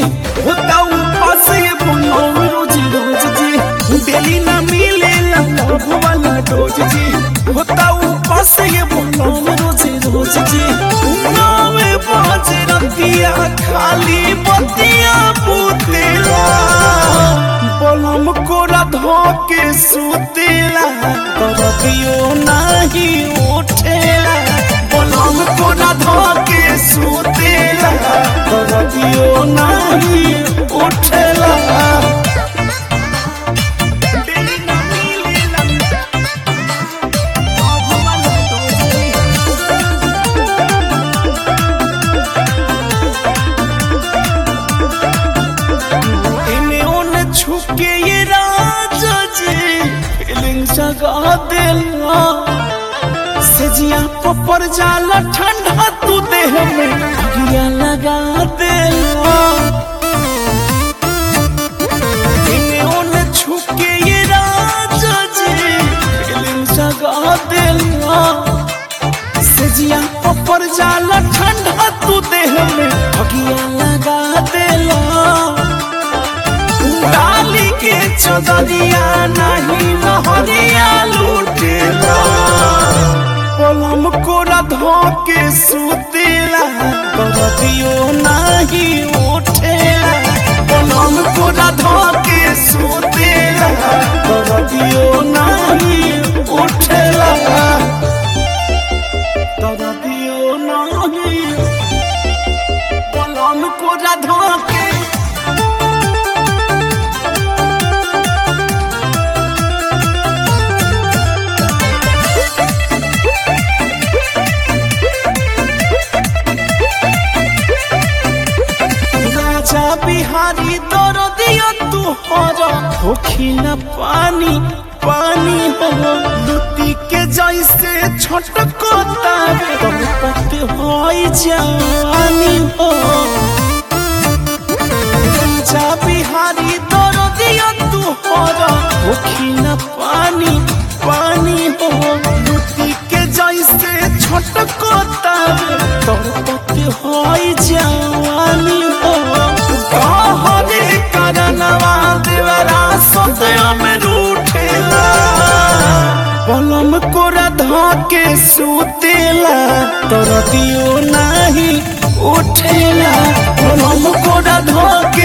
होता उपास ये बनम रोज रोज जी डेली ना मिले लव वाला डोज जी होता उपास ये बनम रोज रोज जी नावे बाज रतिया खाली बतिया पुतेला बलम कोरा धोके सुतेला करबियो नाही उठेला बलम कोरा धोके सुतेला करबियो नाही उठेला डेली ना मिलेला भगवान दोजी इने ओने छुके ये राजा जी फीलिंग जगा दिला सजिया पपर जाला ठंडा तू देह में अगिया लगा दिला इने ओने छुके ये राजा जी फीलिंग जगा दिला सजिया पपर जाला ठंडा तू देह में अगिया लगा दिला डाली के चदरिया नहीं लहरिया लूटेला पलम कोरा धोके सुतेला करदियो नहीं उठेला पलम कोरा धोके सुतेला करदियो नहीं उठेला करदियो नहीं पलम कोरा धोके राजा बिहारी दर दियो तू हर होखी न पानी पानी हो लुटी के जैसे छटको तारे पत होई जानी हो राजा बिहारी दर दियो तू हर होखी न पानी पानी हो लुटी के जैसे छटको तारे पत होई जानी हो कहरे करनवा देवरा सदया में रूठेला बलम कोरा धके सुतेला तर दियो नाही उठेला बलम कोरा धके